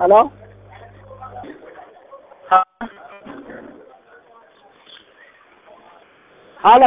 ሄሎ ሄሎ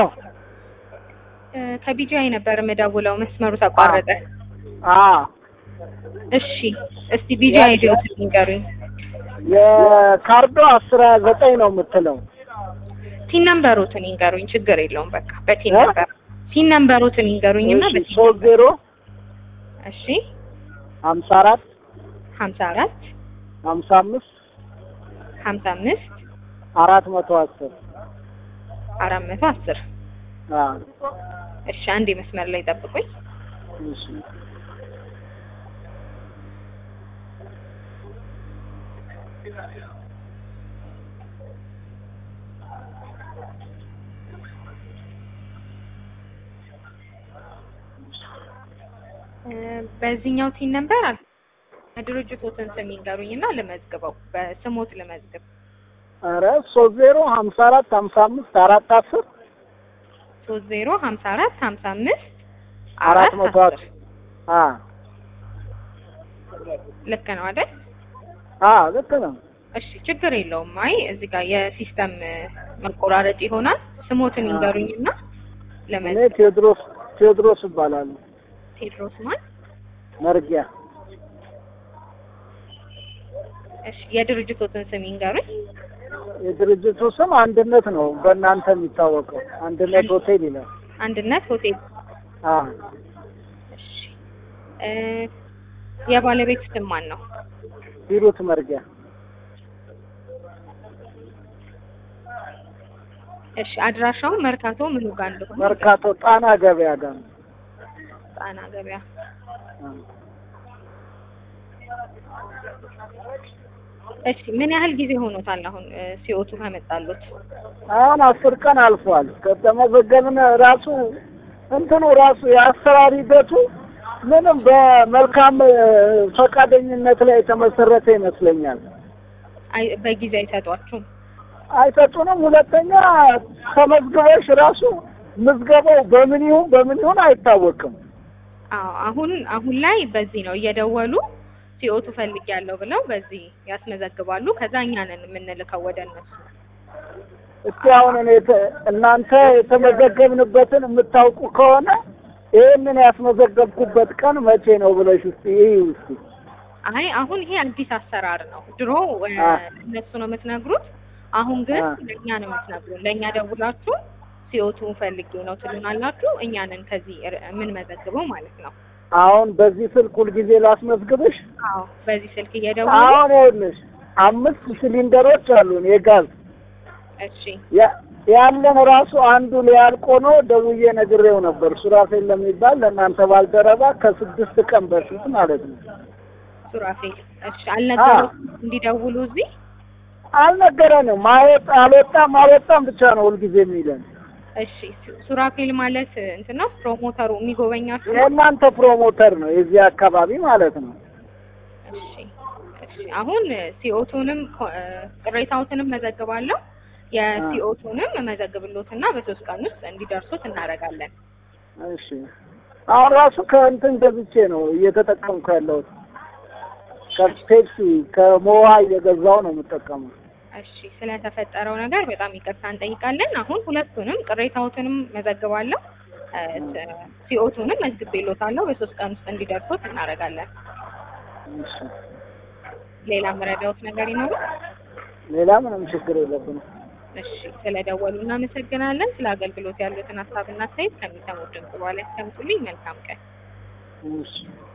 ከቢጂአይ ነበር የምደውለው መስመሩ ተቋረጠ። አ እሺ እስቲ ቢጂአይ ዲዮት ንገሩኝ። የካርዶ አስራ ዘጠኝ ነው የምትለው ቲን ነምበሮትን ይንገሩኝ። ችግር የለውም በቃ በቲን እ? ነምበር ቲን ነምበሮትን ይንገሩኝና እሺ በቲን ሶስት ዜሮ እሺ ሀምሳ አራት ሀምሳ አራት ሀምሳ አምስት ሀምሳ አምስት አራት መቶ አስር አራት መቶ አስር አ እሺ አንድ መስመር ላይ ጠብቁኝ። እሺ እ፣ በዚህኛው ቲን ነምበር አል ድርጅቶትን ስም ይንገሩኝና ልመዝግበው በስሞት ልመዝግብ። ኧረ ሶስት ዜሮ ሀምሳ አራት ሀምሳ አምስት አራት አስር ሶስት ዜሮ ሀምሳ አራት ሀምሳ አምስት አራት አራት መቶ አስር አስር አ ልክ ነው አይደል? አ ልክ ነው እሺ ችግር የለውም። አይ እዚህ ጋር የሲስተም እ፣ መቆራረጥ ይሆናል። ስሞትን ይንገሩኝና እኔ ለመዝገብ። ቴዎድሮስ ቴዎድሮስ እባላለሁ ቴድሮስ ማን? መርጊያ እሺ የድርጅቶትን ስም ይንገሩኝ። የድርጅቱ ስም አንድነት ነው በእናንተ የሚታወቀው አንድነት ሆቴል ይላል አንድነት ሆቴል። አ እሺ እ፣ የባለቤት ስም ማን ነው? ሂሩት መርጊያ እሺ አድራሻው መርካቶ ምኑ ጋር እንደሆነ መርካቶ ጣና ገበያ ጋር ነው ጣና ገበያ። አ። እሺ ምን ያህል ጊዜ ሆኖታል አሁን እ፣ ሲኦቱ ከመጣሉት? አሁን አስር ቀን አልፏል ከተመዘገብን ራሱ እንትኑ ራሱ የአሰራር ሂደቱ ምንም በመልካም እ፣ ፈቃደኝነት ላይ የተመሰረተ ይመስለኛል አይ በጊዜ አይሰጧችሁም? አይሰጡንም ሁለተኛ ተመዝግበሽ ራሱ ምዝገባው በምን ይሁን በምን ይሁን አይታወቅም አዎ አሁን አሁን ላይ በዚህ ነው እየደወሉ ሲኦቱ ፈልጊያለሁ ብለው በዚህ ያስመዘግባሉ። ከዛ እኛ ነን የምንልከው ወደ እነሱ። እስቲ አሁን እኔ ተ- እናንተ የተመዘገብንበትን የምታውቁ ከሆነ ይህንን ያስመዘገብኩበት ቀን መቼ ነው ብለሽ እስቲ ይህ እስቲ አይ አሁን ይሄ አዲስ አሰራር ነው። ድሮ እ፣ አ። እነሱ ነው የምትነግሩት። አሁን ግን አ። ለእኛ ነው የምትነግሩን። ለእኛ ደውላችሁ ሲኦቱ ፈልጌ ነው ትሉናላችሁ። እኛ ነን ከዚህ ር- የምንመዘግበው ማለት ነው። አሁን በዚህ ስልክ ሁልጊዜ ላስመዝግብሽ አዎ በዚህ ስልክ እየደወሉ አሁን ይኸውልሽ አምስት ሲሊንደሮች አሉን የጋዝ እሺ ያ- ያለን ራሱ አንዱ ሊያልቆ ነው ደውዬ ነግሬው ነበር ሱራፌል ለሚባል ለእናንተ ባልደረባ ከስድስት ቀን በፊት ማለት ነው ሱራፌል እሺ አልነገሩት እንዲደውሉ እዚህ አልነገረንም ማወጥ አልወጣም አልወጣም ብቻ ነው ሁልጊዜ የሚለን እሺ ሱ- ሱራፌል ማለት እንትን ነው ፕሮሞተሩ የሚጎበኛችሁ ነው? የእናንተ ፕሮሞተር ነው የዚህ አካባቢ ማለት ነው እሺ እሺ አሁን ሲኦቱንም ቅሬታዎትንም መዘግባለሁ የሲኦቱንም መዘግብሎትና በሶስት ቀን ውስጥ እንዲደርሱት እናደርጋለን። እሺ አሁን ራሱ ከእንትን ገዝቼ ነው እየተጠቀምኩ ያለሁት ከፔፕሲ ከሞዋ እየገዛው ነው የምጠቀመው እሺ ስለተፈጠረው ነገር በጣም ይቅርታ እንጠይቃለን። አሁን ሁለቱንም ቅሬታዎትንም መዘግባለሁ እ፣ ሲኦቱንም መዝግቤሎታለሁ በሶስት ቀን ውስጥ እንዲደርሱት እናደርጋለን። እሺ ሌላ መረዳዎት ነገር ይኖሩ? ሌላ ምንም ችግር የለብንም እሺ ስለደወሉ እናመሰግናለን። ስለ አገልግሎት ያሉትን ሀሳብና አስተያየት ከሚሰሙት ድምጽ በኋላ ያስቀምጡልኝ። መልካም ቀን። እሺ